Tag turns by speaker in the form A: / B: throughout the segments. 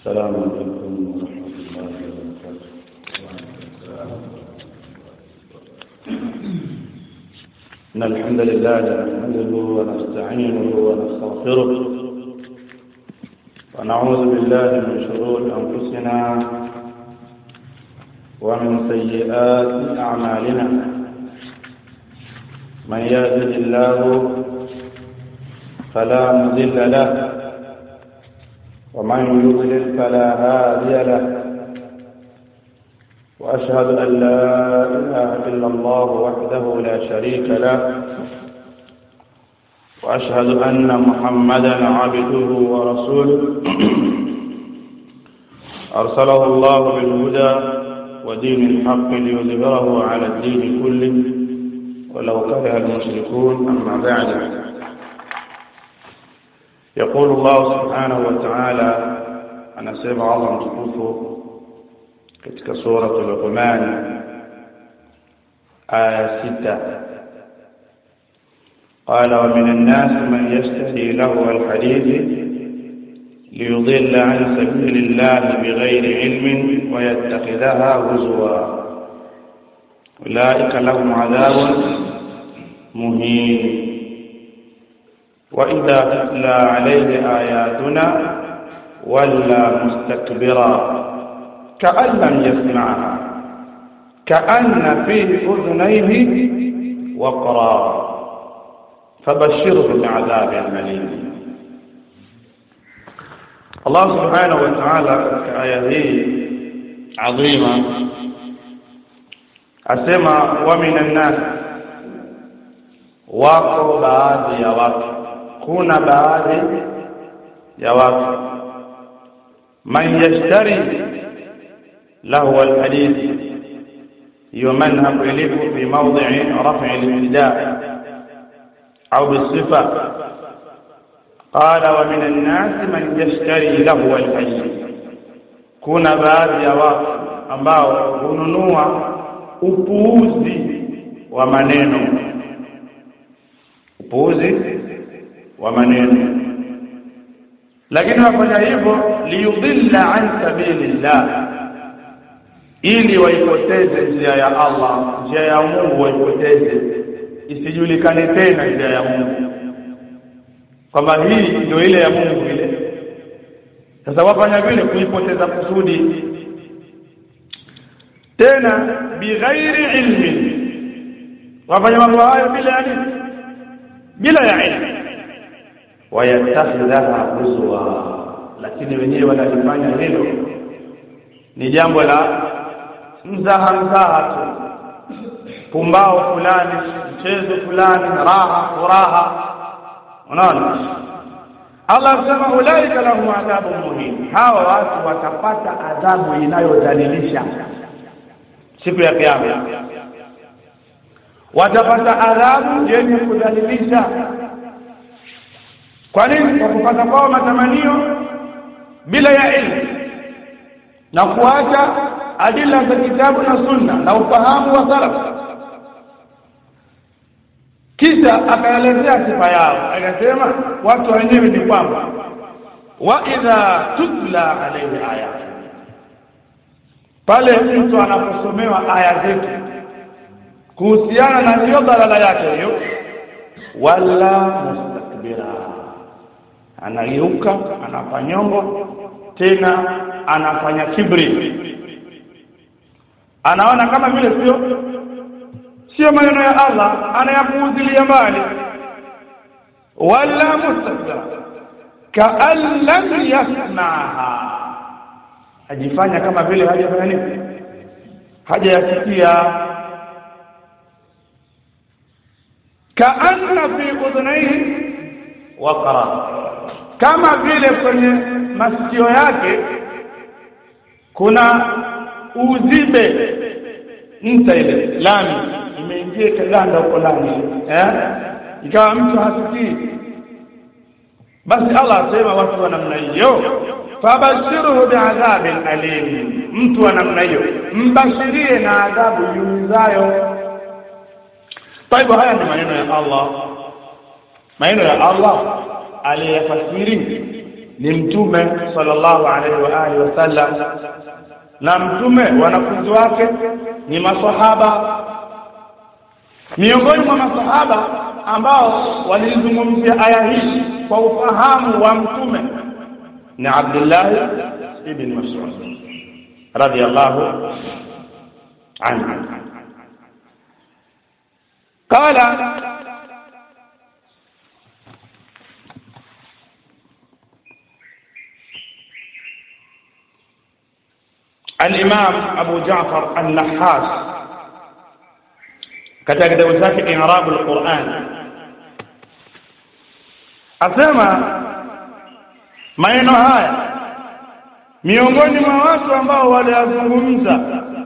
A: السلام عليكم ورحمة الله وبركاته إن الحمد لله نحمده ونستعينه ونستغفره ونعوذ بالله من شرور أنفسنا ومن سيئات أعمالنا من يهده الله فلا مضل له ومن يضلل فلا هادي له واشهد ان لا اله الا الله وحده لا شريك له واشهد ان محمدا عبده ورسوله ارسله الله بالهدى ودين الحق ليظهره على الدين كله ولو كره المشركون اما بعد يقول الله سبحانه وتعالى anasema Allah mtukufu katika sura Luqman aya sita قال ومن الناس من يشتري له الحديث ليضل عن سبيل الله بغير علم ويتخذها هزوا أولئك لهم عذاب مهين وإذا تتلى عليه آياتنا ولى مستكبرا كأن لم يسمعها كأن في أذنيه وقرا فبشره بعذاب أليم الله سبحانه وتعالى كآية هي عظيمة أسمى ومن الناس wako baadhi ya watu kuna baadhi ya watu man yashtari lahu alhadith hiyo manhab ilipo fi mawdhi'i raf'i al-ibtida' au bisifa qala wa min an-nas man yashtari lahu alhadith kuna baadhi ya watu ambao hununua upuuzi wa maneno upuuzi wa maneno lakini wafanya hivyo liyudilla an sabilillah ili waipoteze njia ya Allah njia ya Mungu waipoteze isijulikane tena njia ya Mungu kwamba hii ndio ile ya Mungu ile sasa wafanya vile kuipoteza kusudi tena bighairi ilmi wafanya mambo hayo bila ya nini bila ya ilmu wayatakhidhaha huzwa lakini wenyewe wanalifanya hilo ni jambo la mzaha mzaha tu pumbao fulani mchezo fulani raha furaha unaona Allah anasema ulaika lahum adhabu muhin hawa watu watapata adhabu inayodhalilisha siku ya kiyama watapata adhabu yenye kudhalilisha kwa nini kwa kupata kwao matamanio bila ya ilmu na kuacha adila za kitabu na sunna na ufahamu wa salaf kisha akaelezea sifa yao akasema watu wenyewe ni kwamba wa idha tutla alayhi ayat pale mtu anaposomewa aya zetu kuhusiana na hiyo dalala yake hiyo wala mustakbira anageuka anafanyongo tena anafanya kibri anaona kama vile sio sio maneno ya Allah anayapuuzilia mbali wala mustakbira kaan lam yasmaha ajifanya kama vile hajafanya nini hajayasikia kaanna fi udhunaihi waqara kama vile kwenye masikio yake kuna uzibe nta ile lami imeingia kaganda huko ndani eh ikawa mtu hasikii basi Allah asema watu wa namna hiyo fabashiruhu biadhabin alim mtu wa namna hiyo mbashirie na adhabu yumizayo Taibu haya ni maneno ya Allah maneno ya Allah aliyafasiri ni mtume sallallahu alaihi wa alihi wasallam na mtume wanafunzi wake ni masahaba miongoni mwa masahaba ambao walizungumzia aya hii kwa ufahamu wa mtume ni Abdullah ibn Mas'ud radiyallahu anhu qala الإمام أبو جعفر النحاس katika kitabu chake I'rab al-Qur'an asema maneno haya miongoni mwa watu ambao waliyazungumza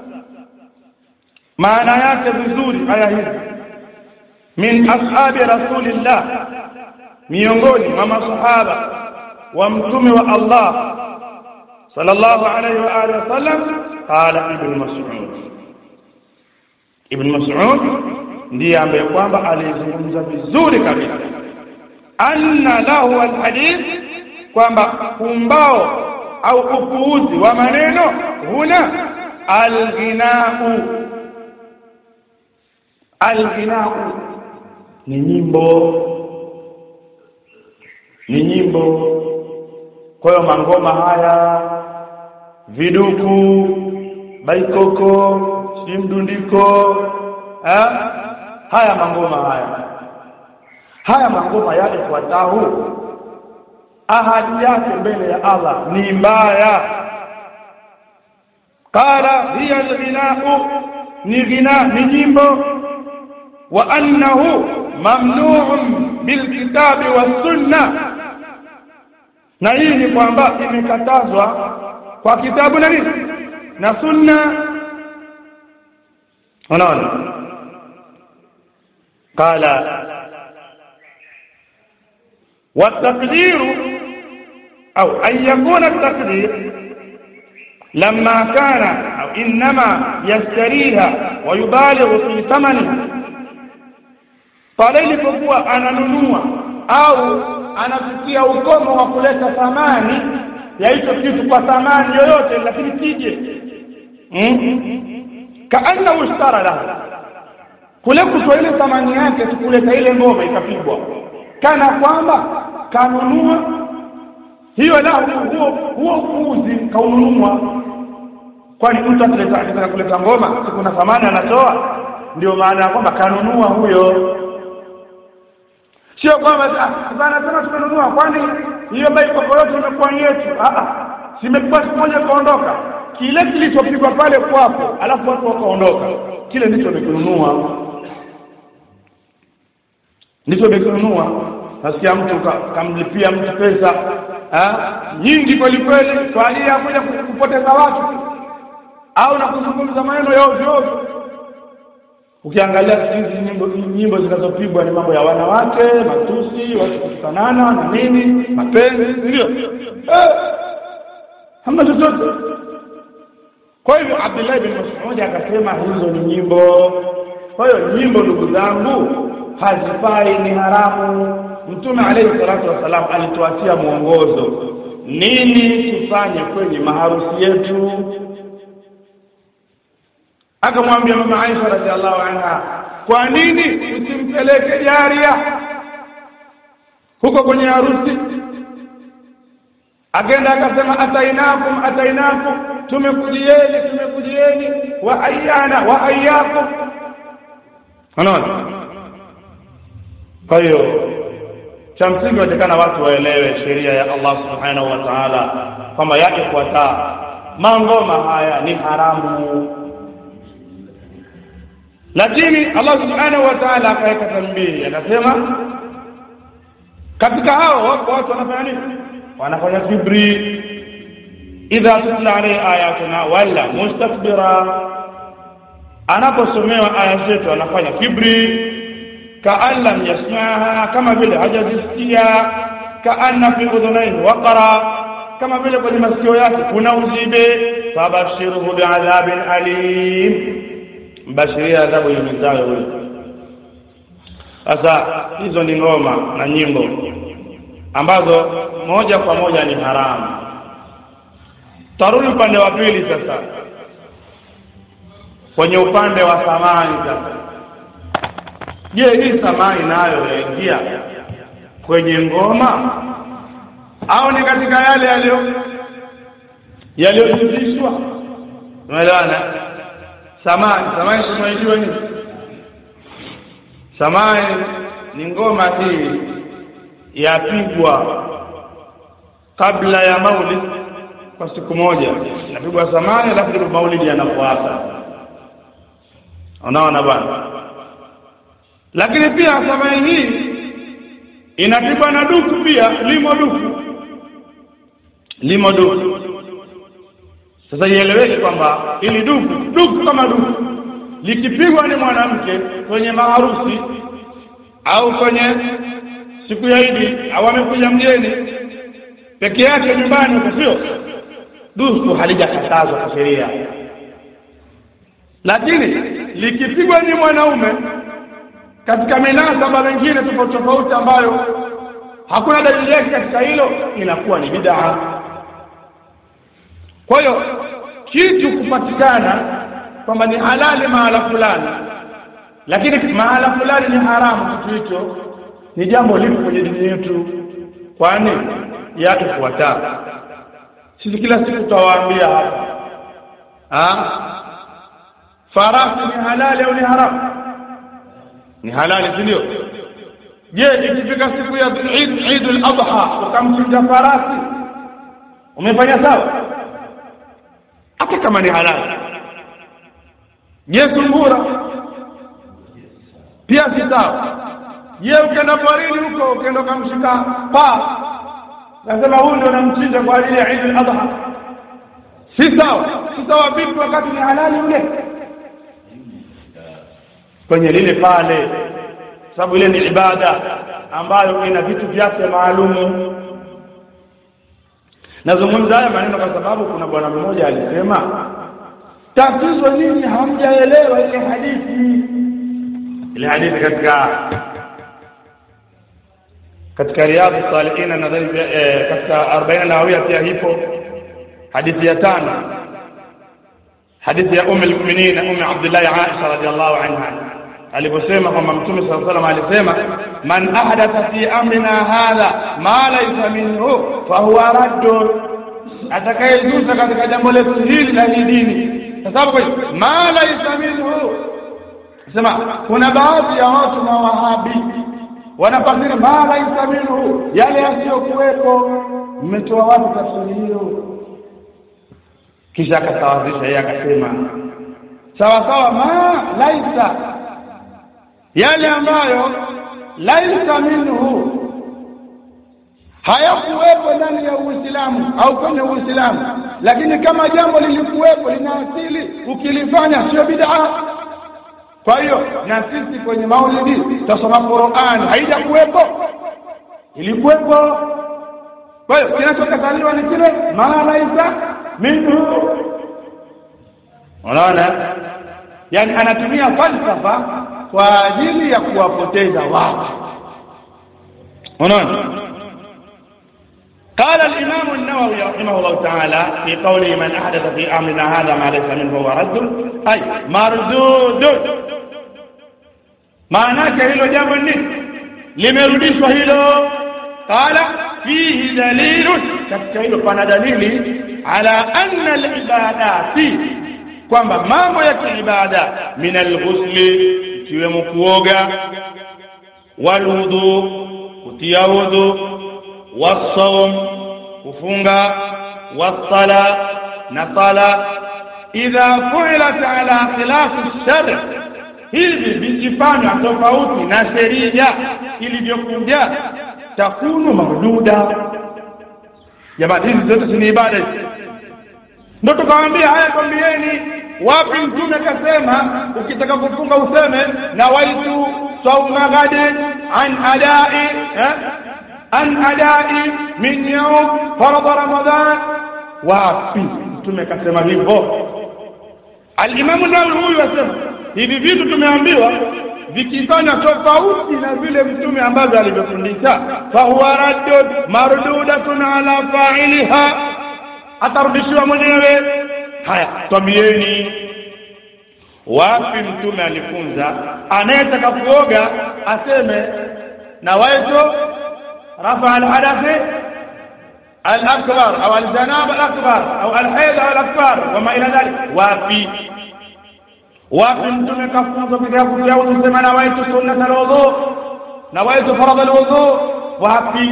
A: maana yake vizuri aya hizi min ashabi rasulillah miongoni mwa masahaba wa mtume wa Allah sallallahu alayhi wa alihi wasallam qala ibn mas'ud ibn mas'ud ndiye ambaye kwamba alizungumza vizuri kabisa anna lahu alhadith kwamba kumbao au upuuzi wa maneno huna alghinau alghinau ni nyimbo ni nyimbo kwa hiyo mangoma haya viduku baikoko si mdundiko eh? haya mangoma haya haya mangoma yale fuatahu ahadi yake mbele ya Allah ni mbaya qala hiya alghinau ni ghina ni nyimbo wa annahu mamnu'un bilkitabi wassunna na hii ni kwamba imekatazwa kwa kitabu na nini na sunna unaona qala والتقدير أو أن يكون التقدير لما كان أو إنما يشتريها ويبالغ في ثمنها pale ilipokuwa ananunua au anafikia ukomo wa kuleta thamani ya hicho kitu kwa thamani yoyote lakini kije hmm? kaannahu ishtara lahu kule kutoa ile thamani yake tukuleta ile ngoma ikapigwa kana kwamba kanunua hiyo lahu huo huo upuuzi kaununua kwani mtu akileta akitaka kuleta ngoma si kuna thamani anatoa ndio maana ya kwamba kanunua huyo sio kwamba sana tena tumenunua kwani hiyo baikoko yote imekuwa yetu simepigwa siku moja kaondoka kile kilichopigwa pale kwako alafu watu wakaondoka kile ndicho umekinunua ndicho umekinunua nasikia mtu kamlipia mtu pesa nyingi kweli kweli kwa ajili ya kuja kupoteza watu au na kuzungumza maneno ya ovyo ovyo ukiangalia hizi nyimbo nyimbo zinazopigwa ni mambo ya wanawake matusi watu kutukanana na nini mapenzi ndio eh, hamna chochote kwa hivyo Abdullah bin Mas'ud akasema hizo ni nyimbo kwa hiyo nyimbo ndugu zangu hazifai ni haramu mtume alayhi salatu wasalam alituachia mwongozo nini tufanye kwenye maharusi yetu akamwambia mama Aisha radhiallahu anha kwa nini usimpeleke jaria huko kwenye harusi akaenda akasema atainakum atainakum tumekujieni tumekujieni wa ayana wa ayakum unaona kwa hiyo cha msingi watakana watu waelewe sheria ya Allah subhanahu wa ta'ala kwamba yake fuata mangoma haya ni haramu lakini Allah subhanahu wa ta'ala akaweka tambii akasema katika hao wako watu wanafanya nini wanafanya kibri idha tutla alayhi ayatuna wala mustakbira anaposomewa aya zetu anafanya kibri kaan lam yasmaha kama vile hajazisikia kaanna fi udhunaini waqara kama vile kwenye masikio yake kuna uzibe fabashirhu biadhabin alim mbashiria adhabu yumizayo huyo sasa hizo ni ngoma na nyimbo ambazo moja kwa moja ni haramu tarudi upande wa pili sasa kwenye upande wa samani sasa je hii samani nayo yaingia kwenye ngoma au ni katika yale yaliyo yaliyojuzishwa umeelewana samani samani tunaijua nini samani ni ngoma hii yapigwa kabla ya maulid kwa siku moja inapigwa samani alafu ndipo maulidi yanafuata unaona bwana lakini pia samani hii inapigwa na duku pia limo duku limo duku sasa ieleweke kwamba ili duku duku kama duku likipigwa ni mwanamke kwenye maharusi au kwenye siku ya Idi au amekuja mgeni peke yake nyumbani huko sio duku halijakatazwa kwa sheria lakini likipigwa ni mwanaume katika minasaba mingine tofauti tofauti ambayo hakuna dalili yake katika hilo inakuwa ni bid'a kwa hiyo kitu kupatikana kwamba ni halali mahala fulani lakini mahala fulani ni haramu kitu hicho ni jambo lipo kwenye dini yetu kwani yatufuata sisi kila siku tutawaambia hapa ah farasi ni halali au ni haramu ni halali si ndio je ikifika siku ya Eid Eid al-Adha ukamchinja farasi umefanya sawa hata kama ni halali je sungura pia si sawa je ukienda porini huko ukienda ukamshika paa nasema huyu ndio namchinja kwa ajili ya Eid al-Adha si sawa si sawa vipi wakati ni halali ule kwenye lile pale sababu ile ni ibada ambayo ina vitu vyake maalumu nazungumza haya maneno kwa sababu kuna bwana mmoja alisema tatizo nini hamjaelewa ile hadithi ile hadithi katika katika riadhu salihina nadhani eh, katika arobaini nawawia pia hipo hadithi ya tano hadithi ya ummu lmuminin ummi abdillahi aisha radiallahu anha aliposema kwamba mtume saa salam alisema man ahdatha fi amrina hadha ma laisa minhu fahuwa raddun atakayezuza katika jambo letu hili la hii dini kwa sababu ma laisa minhu sema kuna baadhi ya watu mawahabi wanafasiri ma laisa minhu yale yasiyokuwepo mmetoa wapi tafsiri hiyo kisha akasawazisha yeye akasema sawa sawa ma laisa yale ambayo laisa minhu hayakuwepo ndani ya Uislamu au kwenye Uislamu, lakini kama jambo lilikuwepo lina asili, ukilifanya sio bid'a. Kwa hiyo na sisi kwenye maulidi tutasoma Qur'an, haijakuwepo, ilikuwepo. Kwa hiyo kinachokataliwa ni kile ma laisa minhu. Unaona, yani anatumia falsafa kwa ajili ya kuwapoteza watu. Unaona? قال الإمام النووي رحمه الله تعالى في قوله من أحدث في أمرنا هذا ما ليس منه هو رد أي مردود maanake hilo jambo nini limerudishwa hilo qala fihi dalilun katika hilo pana dalili ala anna alibadati kwamba mambo ya kiibada min alghusli ikiwemo kuoga walwudhu kutia wudhu wasawm kufunga wasala na sala idha fuilat ala khilafi shar hivi vikifanywa tofauti na sheria ilivyokuja takunu maududa jamani hizi zote ni ibada hizi ndo tukawaambia haya kwambieni wapi mtume akasema ukitaka kufunga useme na waitu sauma ghadin an adai eh? an adai min yaum faradha ramadan wapi mtume akasema hivyo alimamu nawawi huyu asema hivi vitu tumeambiwa vikifanywa tofauti na vile mtume ambavyo alivyofundisha fahuwa raddun mardudatun ala failiha atarudishiwa mwenyewe haya twambieni wapi mtume alifunza anayetaka kuoga aseme nawaitu rafa alhadathi الأكبر أو الجناب الأكبر أو الحيض أو الأكبر وما إلى ذلك وفي wapi mtume kafunza piga kutia udhu sema nawaitu sunnata alwudhu nawaitu faradha alwudhu wapi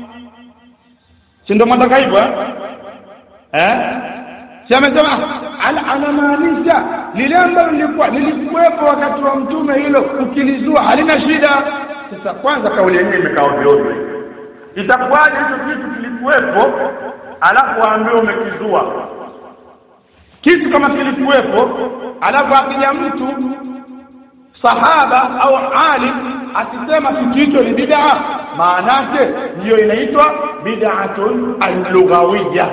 A: si ndio mwataka hivyo eh si amesema anamaanisha lile ambalo lilikuwa lilikuwepo wakati wa mtume hilo ukilizua halina shida sasa kwanza kauli yenyewe imekaa ovyo ovyo itakuwaje hicho kitu kilikuwepo alafu waambiwe umekizua kitu kama kilikuwepo alafu akija mtu sahaba au alim akisema kitu hicho ni bid'a maanake ndiyo inaitwa bid'atun al-lughawiyya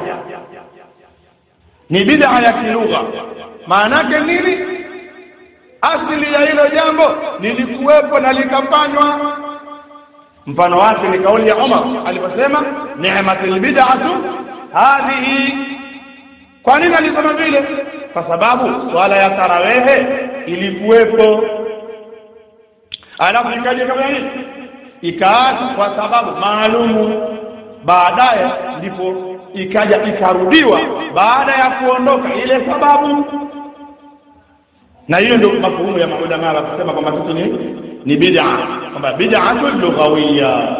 A: ni bid'a ya kilugha maanake nini asili ya hilo jambo lilikuwepo na likafanywa mfano wake ni kauli ya Umar aliposema ni'matul bid'atu hadhihi kwa nini alisema vile kwa sababu swala ya tarawehe ilikuwepo alafu ikaja kama nini ikaachwa kwa sababu maalumu baadaye ndipo ikaja ikarudiwa baada ya kuondoka ile sababu na hiyo ndio mafuhumu ya maulama wakisema kwamba kitu ni ni bid'a kwamba bid'atu lughawiyya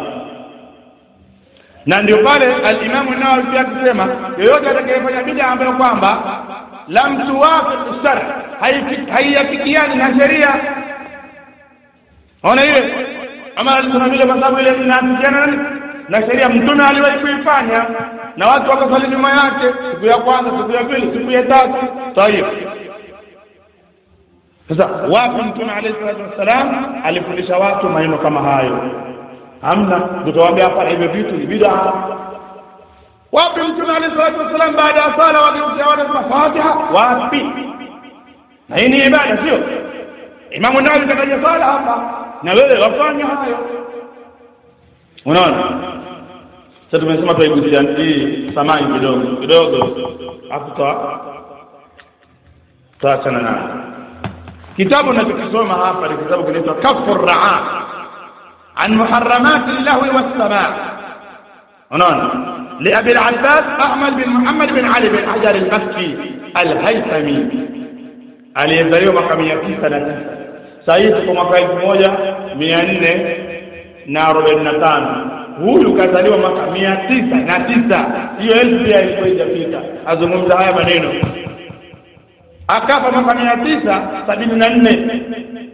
A: na ndio pale al-Imam Nawawi pia akisema yoyote atakayefanya bid'a ambayo kwamba lam tuwafiq shar haiyafikiani na sheria ona ile ama alisema vile kwa sababu ile inafikiana na sheria mtume aliwahi kuifanya na watu wakasali nyuma yake siku ya kwanza siku ya pili siku ya tatu tayib sasa wapi mtume alayhi salatu wassalam alifundisha watu maneno kama hayo hamna tutawaambia hapa hivyo vitu ni bid'a wapi mtume alayhi salatu wassalam baada ya sala wageukia watu fatiha wapi na hii ni ibada sio imamu nawawi kataja sala hapa na wewe wafanya hayo unaona sasa tumesema tuigusia hii samani kidogo kidogo hapo tutaachana nayo kitabu ninachokisoma hapa ni kitabu kinaitwa kafu raa an muharramati llahwi wassamaa unaona لأبي العباس أحمد بن محمد بن علي بن حجر المكي الهيثمي aliyezaliwa mwaka mia tisa na tisa sahizi kwa mwaka elfu moja mia nne na arobaini na tano huyu kazaliwa mwaka mia tisa na tisa hiyo elfu pia ilikuwa ijapita azungumza haya maneno akafa mwaka mia tisa sabini na nne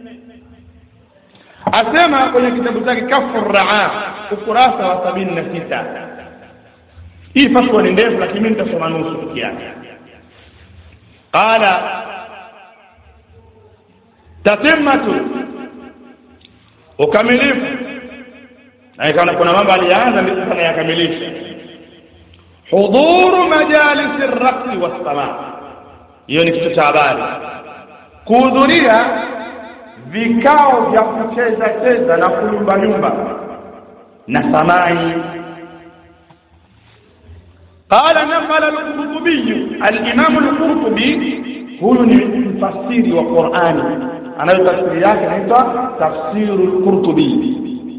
A: asema kwenye kitabu chake kafu raa ukurasa wa sabini na sita hii fatwa ni ndefu lakini mimi nitasoma nusu peke yake qala tatimatu ukamilifu na kuna mambo alianza ndipo sana yakamilisha hudhuru majalisi raqsi wassamaa hiyo ni kitu cha habari kuhudhuria vikao vya kucheza cheza na kuyumba yumba na samai قال نقل القرطبي الإمام القرطبي huyu ni mfasiri wa Qur'ani anayo tafsiri yake inaitwa tafsiru al-Qurtubi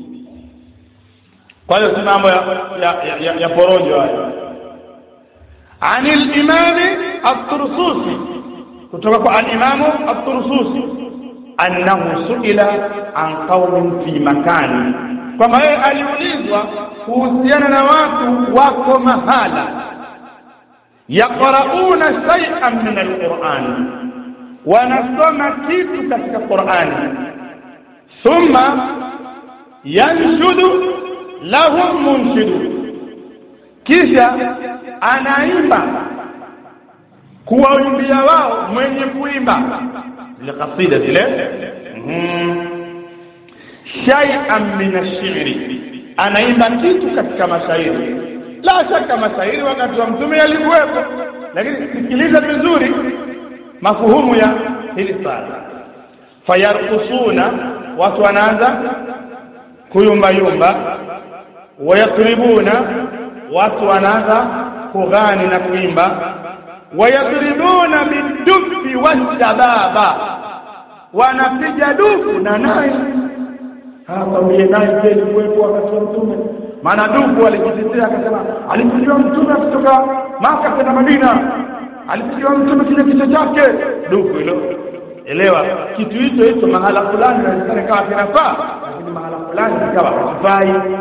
A: kwa hiyo si mambo ya ya, ya, ya porojo hayo عن الإمام الطرسوسي kutoka kwa al-Imam at-Tursusi annahu suila an qaumin fi makani kwamba yeye aliulizwa kuhusiana na watu wako mahala yaqrauna shay'an min al-Qur'an wanasoma kitu katika Qur'ani thumma yanshudu lahum munshidu kisha anaimba kuwaimbia wao mwenye kuimba zile kasida zile shay'an min ash-shi'ri anaimba kitu katika mashairi la shaka mashairi wakati wa mtume yalikuwepo lakini sikiliza vizuri mafuhumu ya hili sala fayarkusuna watu wanaanza kuyumbayumba wayatribuna watu wanaanza kughani na kuimba wayadribuna bidufi washababa wanapiga dufu na nai kwambie nai je kuwepo wakati wa mtume maana dufu alijitetea akasema alipigiwa mtume kutoka maka kwenda madina alipigiwa mtume kile kichwa chake dufu hilo elewa kitu hicho hicho mahala fulani inawezekana ikawa kinafaa lakini mahala fulani ikawa hakifai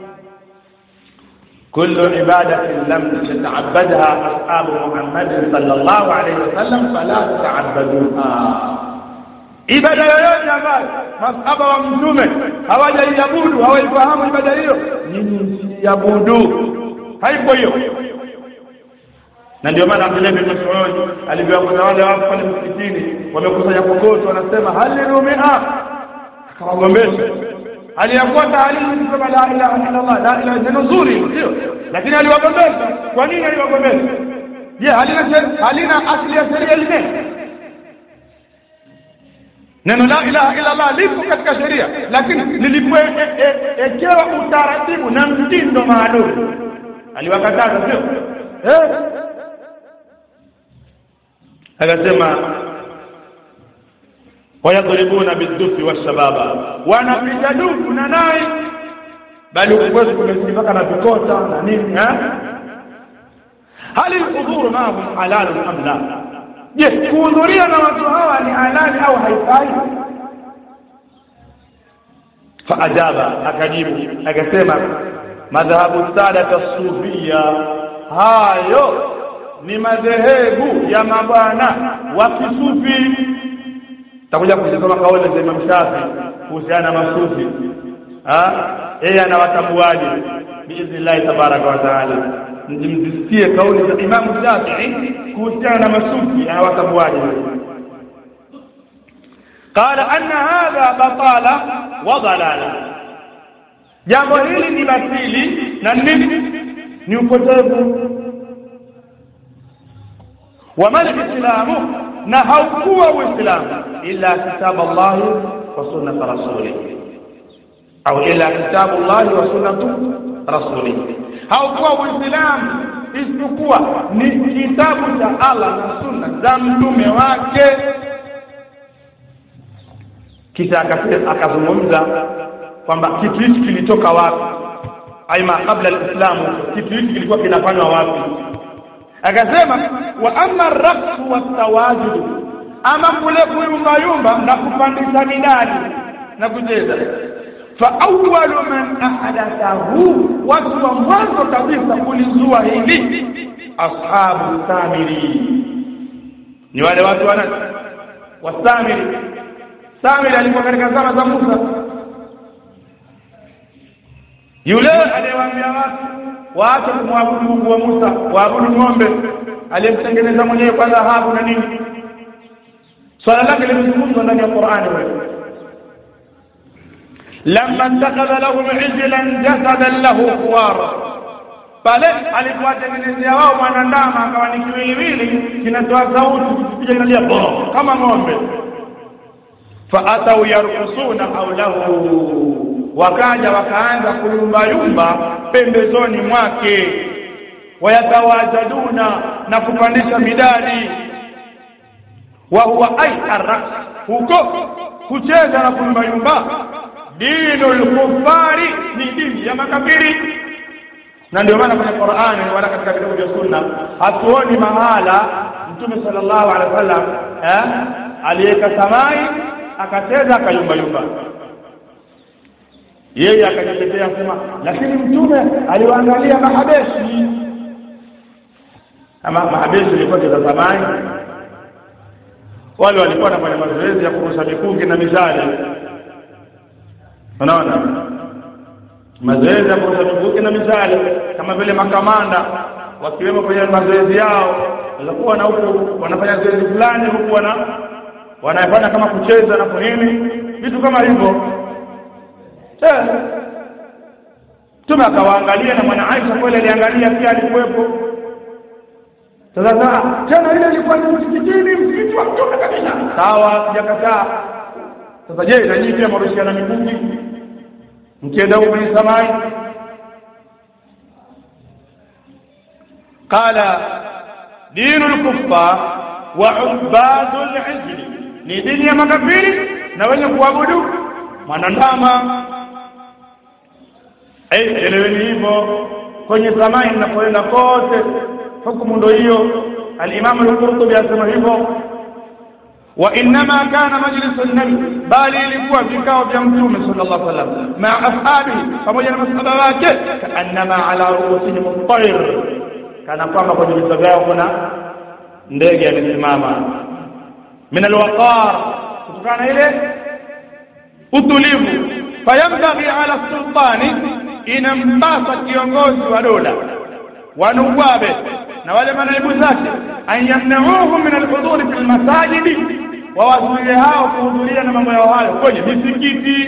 A: كل عبادة لم يتعبدها أصحاب محمد صلى الله عليه وسلم فلا تتعبدوها ibada yoyote ambayo masahaba wa mtume hawajaiabudu hawaifahamu ibada hiyo nyinyi msiabudu haipo hiyo na ndio maana Abdullah bin Mas'ud alivyowakuta wale watu pale msikitini wamekusanya kokoto wanasema halilu mia akawagombesha aliyakuwa taalimu kusema la ilaha illa Allah la ilaha neno nzuri sio lakini aliwagombesha kwa nini aliwagombesha je halina halina asili ya sheria lile neno la ilaha illa Allah lipo katika sheria lakini lilipoekewa utaratibu na mtindo maalum aliwakataza sio eh akasema wayadribuna bidufi washababa wanapiga dufu na nai bali ukwetu kumesifaka na vikota na nini hali lhudhuru maahum halalun am la je kuhudhuria na watu hawa ni halali au haifai faajaba akajibu akasema madhhabu sadata sufia hayo ni madhehebu ya mabwana wa kisufi takuja kuzisoma kauli za Imam Shafi kuhusiana na masufi yeye anawatambuaje biidhnillahi tabaraka wa taala mzisikie kauli za Imam Shafi'i kuhusiana na masufi anawatambuaje qala anna hadha batala wa dalala jambo hili ni batili na nini ni upotevu wama lislamu na haukuwa uislamu illa kitab allahi wa sunnat rasulih au illa kitabu llahi wa sunnatu rasulih haukuwa uislamu isipokuwa ni kitabu cha allah na sunna za mtume wake kisha akazungumza kwamba kitu hichi kilitoka wapi aima kabla alislamu kitu hichi kilikuwa kinafanywa wapi akasema wa amma raqsu watawajud ama kule kuyumbayumba na kupandisha midani na kucheza fa awwalu man ahdathahu watu wa mwanzo kabisa kulizua hili ashabu samiri ni wale watu wana wasamiri samiri alikuwa katika zama za Musa yule aliyewaambia watu waache kumwabudu Mungu wa Musa waabudu ng'ombe aliyemtengeneza mwenyewe kwa dhahabu na nini swala lake limezungumzwa ndani ya Qur'ani wewe lamma ittakhadha lahum ijlan jasadan lahu khuwar pale alipowatengenezea wao mwanandama akawa ni kiwiliwili kinatoa sauti kipiga inalia bo kama ng'ombe faatau yarkusuna haulahu wakaja wakaanza kuyumbayumba pembezoni mwake wayatawajaduna na kupandisha midadi wa huwa ai arraqs huko kucheza na kuyumbayumba dinu lkufari ni dini ya makafiri na ndio maana kwenye Qur'ani wala katika vitabu vya sunna hatuoni mahala mtume sallallahu alaihi wasallam eh aliweka samai akacheza akayumbayumba yeye akajitetea sema lakini mtume aliwaangalia mahabeshi ama mahabeshi ilikuwa za zamani wale walikuwa wanafanya mazoezi ya kurusha mikuki na mishale unaona mazoezi ya kurusha mikuki na mishale kama vile makamanda wakiwemo kwenye mazoezi yao walikuwa na huku wanafanya zoezi fulani huku wana wanafanya kama kucheza na kunini vitu kama hivyo Mtume akawaangalia na mwana Aisha kweli aliangalia pia alikuwepo. Sasa tena ile ilikuwa ni msikitini, msikiti wa Mtume kabisa. Sawa, sijakataa. sasa je na nyinyi pia mwarushiana mikuki mkienda huko kwenye samai qala dinu lkuffar wa ubadu lhijri ni dini ya makafiri na wenye kuabudu mwanandama eleweni hivyo kwenye samai mnapoenda kote hukumu ndo hiyo alimamu lqurtubi asema hivyo wa innama kana majlisu nabi bali ilikuwa vikao vya mtume sallallahu alaihi wasallam maa ashabihi pamoja na masahaba wake kaannama ala ruusihim at-tayr kana kwamba kwenye vichwa vyao kuna ndege amesimama min alwaqar kutokana na ile utulivu fayambaghi ala sultani inampasa kiongozi wa dola wanuwabe na wale manaibu zake an yamnauhum min alhuduri fi lmasajidi wawazuie hao kuhudhuria na mambo yao hayo kwenye misikiti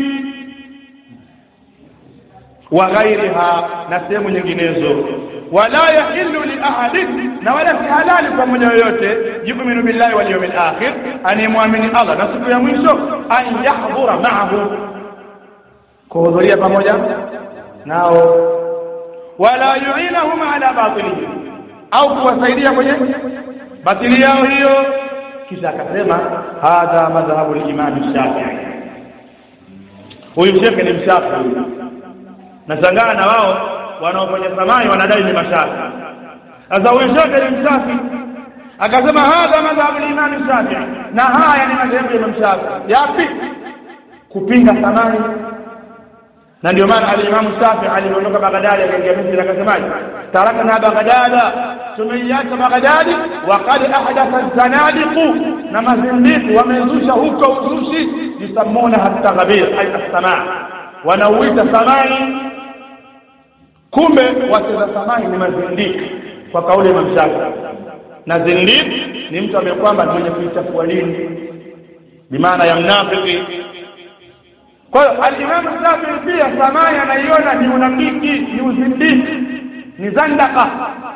A: wa ghairiha na sehemu nyinginezo wala yahillu li ahadin na wala si halali kwa mmoja yoyote yuminu billahi wal yawmil akhir anayemwamini Allah na siku ya mwisho an yahdhura ma'ahu kuhudhuria pamoja nao wala yuinahum ala batilihim au kuwasaidia kwenye batili yao hiyo kisha akasema hadha madhhabu limami shafii huyu shekhe ni mshafii nashangaa na wao wanaofanya samai wanadai ni mashafi sasa huyu shekhe ni mshafi akasema hadha madhhabu limami shafii na haya ni madhehebu ya imam shafii yapi kupinga samai na ndio maana alimamu Shafi aliondoka Baghdadi akaingia Misri akasemaje tarakna Baghdada tumeiacha Baghdadi wa qad ahdatha zanadiqu na mazindiki wamezusha huko uzushi yusamuna hatta ghabir ay as-samaa wanauita samai kumbe wacheza samai ni mazindiki kwa kauli ya Imam Shafi na zindiki ni mtu ambaye kwamba mwenye kuichafua dini bimaana ya mnafiki kwa hiyo alimamu Shafii pia samai anaiona ni unafiki ni uzindiki ni zandaka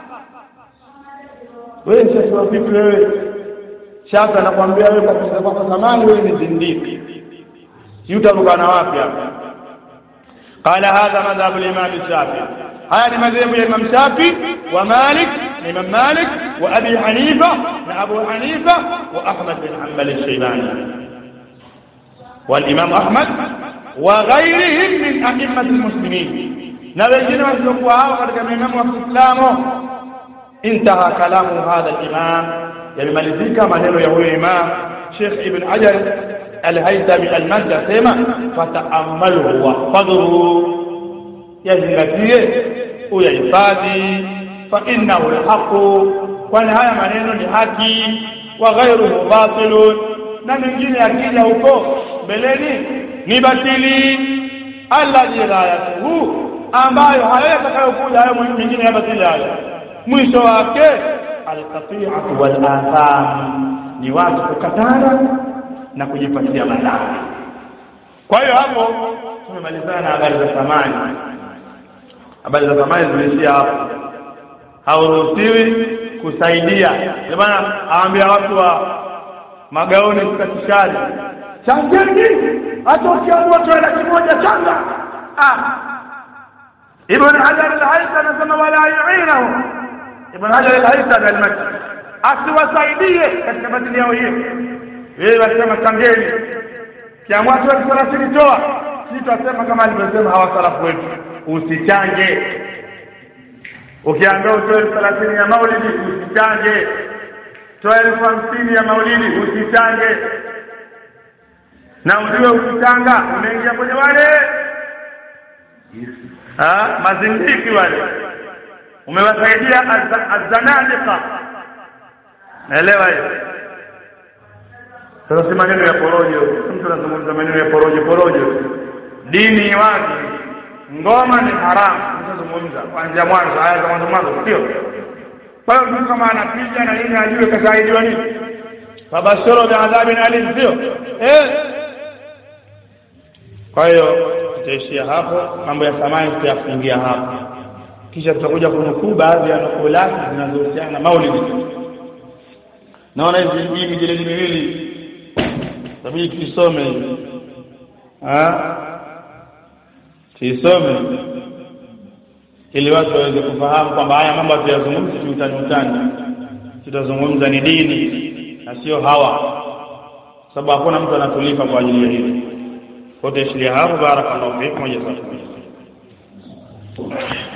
A: wewe sasa vipi wewe Shafi anakuambia wewe kwa kusema kwako samani wewe ni zindiki si utarukana wapi hapa qala hadha madhhabu al-imam Shafi haya ni madhehebu ya Imam Shafi wa Malik na Imam Malik wa Abi Hanifa na Abu Hanifa wa Ahmad bin Hanbal al-Shaybani والإمام أحمد وغيرهم من أئمة المسلمين نبينا وسلكوا katika maimamu wa Kiislamu intaha kalamu hadha al-imam yamemalizika maneno ya huyo imam Sheikh Ibn Hajar al-Haythami al-Makki asema fata'ammalu wahfadhuhu yazingatie uyahifadhi fa innahu al-haqu kwani haya maneno ni haki wa ghairuhu batilun na mengine yakija huko mbeleni ni batili alladhi ghayatuhu ambayo hayo yatakayokuja hayo mengine ya batili hayo mwisho wake alqati'atu wal atham ni watu kukatana na kujipatia madhara kwa hiyo hapo tumemalizana na habari za samani habari za samani zimeishia hapo hauruhusiwi kusaidia ndio maana aambia watu wa magauni kukatishaji changeni hata ukiamua toe laki moja changa ah ibn hajar al-haytham anasema wala yu'inahu ibn hajar al-haytham al-makki asiwasaidie katika batili yao hiyo yeye wasema changeni kiamua toe thelathini toa si tutasema kama alivyosema hawa salafu wetu usichange ukiambia utoe thelathini ya maulidi usichange toa elfu hamsini ya maulidi usichange na ujue ukichanga umeingia kwenye wale ha mazindiki wale umewasaidia azanadika naelewa hiyo sasa si maneno ya porojo mtu anazungumza maneno ya porojo porojo dini ni wazi ngoma ni haramu tutazungumza kuanzia mwanzo aya za mwanzo mwanzo sio kwa hiyo mtu kama anapiga na nini ajue kasaidiwa nini fabashiro biadhabin alim sio eh kwa hiyo tutaishia hapo mambo ya samani tutayafungia hapo kisha tutakuja kunukuu baadhi ya nukulati zinazohusiana na maulidi naona hizi hii mijilidi miwili tabidi tuisome hivi tuisome ili watu waweze kufahamu kwamba haya mambo hatuyazungumzi kiutani utani tutazungumza ni dini na sio hawa sababu hakuna mtu anatulipa kwa ajili ya hili kote ishilia hapo barakallahu fikum wa jazakumullah